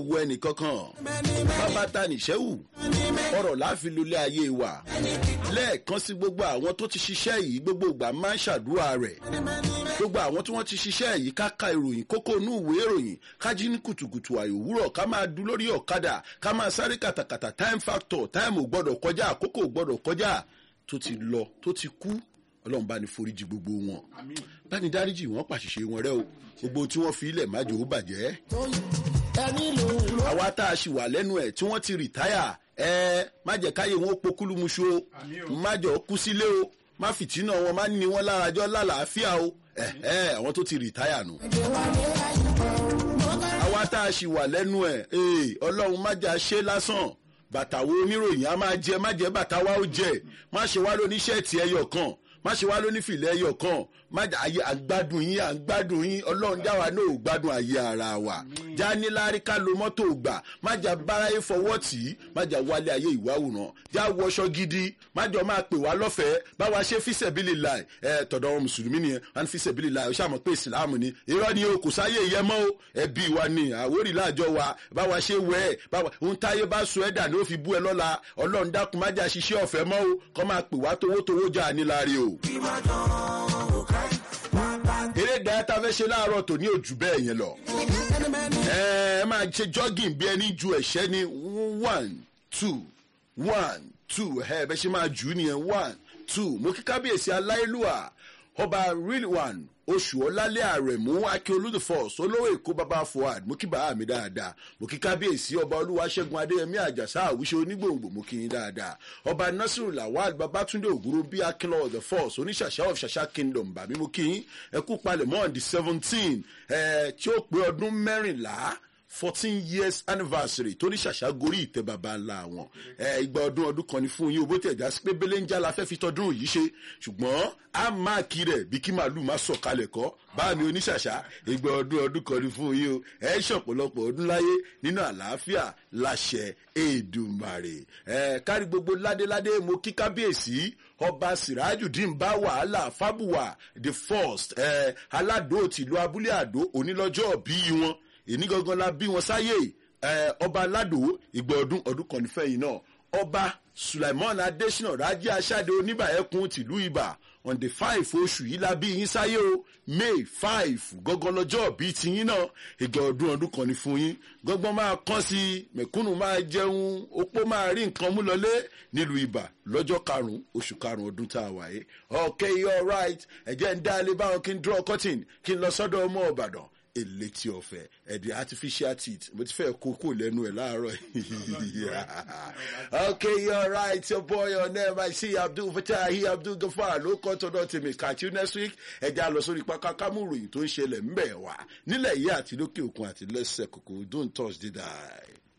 wo ẹnì kankan bàbá ta nìṣẹ́wù ọ̀rọ̀ láàfin lólé ayé wa lẹ́ẹ̀kan sí gbogbo àwọn tó ti ṣiṣẹ́ yìí gbogbo ìgbà máa ń ṣàdúrà rẹ̀ gbogbo àwọn tí wọ́n ti ṣiṣẹ́ yìí ká ka ìròyìn kókó inú ìwé ìròyìn ká jí ní kùtùkùtù àyò òwúrọ̀ ká máa du lórí ọ̀kadà ká máa sáré kàtàkàtà time factor time ò gbọ́dọ̀ kọjá àkókò ò gbọ́dọ̀ kọjá tó ti lọ tó ti kú ọlọ́run bá ní foríjì gbogbo wọn bá ní dáríjì wọn pàṣìṣe wọn rẹ o gbogbo tí wọ́n fi ilẹ̀ májò ó bàjẹ́ àwa tá a ṣì wà lẹ́nu ẹ̀ tí wọ́n ti rìtáyà ẹ má jẹ́ káyé wọn ó pokúlùmùṣu o má jọ kú sílé o má fìtínà wọn má ní wọn lárajọ lálàáfíà o ẹ ẹ àwọn tó ti rìtáyà nù. àwa tá a ṣì wà lẹ́nu ẹ̀ ee ọlọ́run má jà ṣe lásán bàtà wo oníròyìn á máa jẹ má jẹ bàtà wa ó jẹ má ṣe wá lóní ṣẹ́ẹ̀tì ẹyọ kan má ṣe wá lóní fìlẹ̀ ẹyọ kan má jà ayé àgbádùn yín àgbádùn yín ọlọ́run jáwa náà ò gbádùn ayé ara wa já níláárí ká lo mọ́tò gbà má jà báráyé fọwọ́ tì í má jà wálé ayé ìwáwòrán já wọṣọ gidi má jọ máa pè wá lọ́fẹ̀ẹ́ báwa ṣe fíṣẹ̀bílì láì ẹ tọ̀dọ̀ wọn mùsùlùmí nìyẹn wọn fíṣẹ̀bílì láì ó ṣàmọ̀ pé ìsìláàmù ni irọ́ ni o kò sáyé ìyẹn mọ́ o ẹbí wa ni àwórì láàjọ wa báwa ṣe wẹ̀ ẹ́ báwa ń táyé bá sọ ẹ̀dà ni ó fi bú ẹ lọ́la ọlọ́run dákun má jà ṣiṣẹ́ ọ̀fẹ́ mọ́ o kọ́ máa pè wá towótowó jà níláre o eré ìdárayá tá a fẹ́ ṣe láàárọ̀ tò ní òjù bẹ́ẹ̀ yẹn lọ. ẹ ẹ máa ṣe jogging bí ẹni ju ẹ̀ṣẹ́ ní one two one two ẹ bẹ́ẹ̀ ṣe máa jù ú nìyẹn one two mo kí kábíyèsí aláìlúwà ọba real one oṣù ọlálẹ́ àrẹ̀mú akíolú the first olówó èkó baba fuad mo kí bàá mi dáadáa mo kí kábíyèsí ọba olúwaṣẹ́gun adéyẹmí àjàsá àwíṣe onígbòǹgbò mo kí yín dáadáa ọba nasiru lawal babatunde ògúrú bí akínlọ the first oníṣàṣà of ṣàṣà kingdom bàmí mo kí yín ẹkú palẹ̀mọ́ on the seventeen ẹ̀ tí ó pé ọdún mẹ́rìnlá fourteen years anniversary tó ní ṣàṣà gorí ìtẹ́ baba ńlá wọn ẹ ìgbà ọdún ọdún kan ní fún yín owó tẹ̀já sí pé belenja la fẹ́ fi tọdún yìí ṣe ṣùgbọ́n a máa kí rẹ̀ bí kí màálù má sọ̀kalẹ̀ kọ́ bá mi oníṣàṣà ìgbà ọdún ọdún kan ní fún yín o ẹ ṣọ̀pọ̀lọpọ̀ ọdún láyé nínú àlàáfíà láṣẹ èdùmàrè ẹ kárí gbogbo ládéládé mo kí kábíyèsí ọba sirajudeen bá wàhálà fábùwà the first ẹ aládò tìlú abúlé àdó onílọ́jọ́ bíi wọn èní gangan la bí wọn sáyé ọba aládò ìgbà ọdún ọdún kan nífẹ̀ẹ́ yìí náà ọba sulaimon adesina rajé aṣáde oníbàyẹ̀kùn tìlú ibà on the five oṣù yìí la bí yín sáyé o may five gangan lọ́jọ́ bíi tiyín náà ìgbà ọdún ọdún kan ní fún yín gbọ́ngbọ́n máa kán sí i mẹ̀kúnnù máa jẹun opó máa rí nǹkan mú lọlé nílùú ibà lọ́jọ́ karùn-ún oṣù karùn-ún ọdún tá a wà yìí okay you alright ẹ̀jẹ̀ ń dá ilé báwọn kí n draw curtain kí n lọ sọ́dọ̀ ọmọ ọ̀bàdàn elétí ọ̀fẹ́ ẹ̀dẹ̀ artificial teeth mo ti fẹ́ kókó lẹ́nu ẹ̀ láàárọ̀ okay you're right your boy your name I see Abdul Fatahi Abdul Gafar ló kọ́ tọ́dọ̀ tèmi catch you next week ẹ̀jẹ̀ àlọ́ sórí pápá kámúròyìn tó ń ṣẹlẹ̀ ńbẹ̀ wá nílẹ̀ yìí àti lókè òkun àti lẹ́sẹ̀ kòkó don't touch the die.